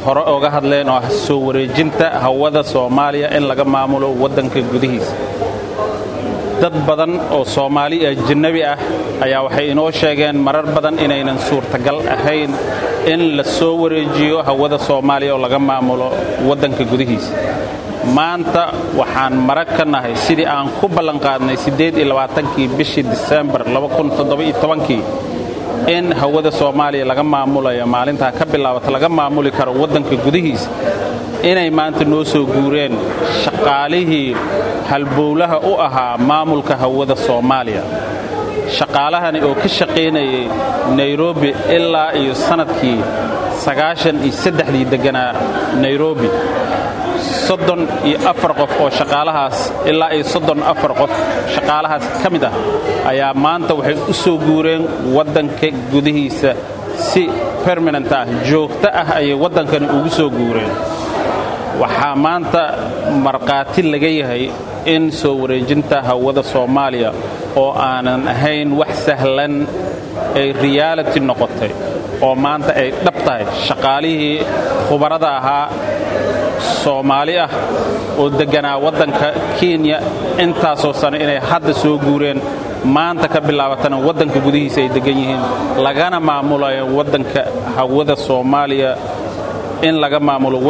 hore oga hadleen oo ah soo wareejinta hawada soomaaliya in laga maamulo waddanka gudihiisa dad badan oo soomaali ajanabi ah ayaa waxay inoo sheegeen marar badan inaynan suurtagal ahayn in la soo wareejiyo hawada soomaaliya oo laga maamulo waddanka gudihiisa maanta waxaan marag ka nahay sidii aan ku ballanqaadnay kii bishii disembar kii in hawada soomaaliya laga maamulayo maalintaa ka bilaabata laga maamuli karo waddanka gudihiisa inay maanta noo soo guureen shaqaalihii halbowlaha u ahaa maamulka hawada soomaaliya shaqaalahani oo ka shaqaynayay nairobi ilaa iyo sannadkii aaaiyoaddexdii degganaa nairobi soddon iyo afar qof oo shaqaalahaas ilaa iyo soddon afar qof shaqaalahaas ka mid ah ayaa maanta waxay u soo guureen waddanka gudihiisa si permanent ah joogto ah ayay waddankani ugu soo guureen waxaa maanta markhaati laga yahay in soo wareejinta hawada soomaaliya oo aanan ahayn wax sahlan ay reality noqotay oo maanta ay dhab tahay shaqaalihii khubarada ahaa soomaali ah oo degganaa waddanka kenya intaasoo sano inay hadda soo guureen maanta ka bilaabatana waddanka gudihiisa ay deggan yihiin lagana maamulayo waddanka hawada soomaaliya in laga maamulo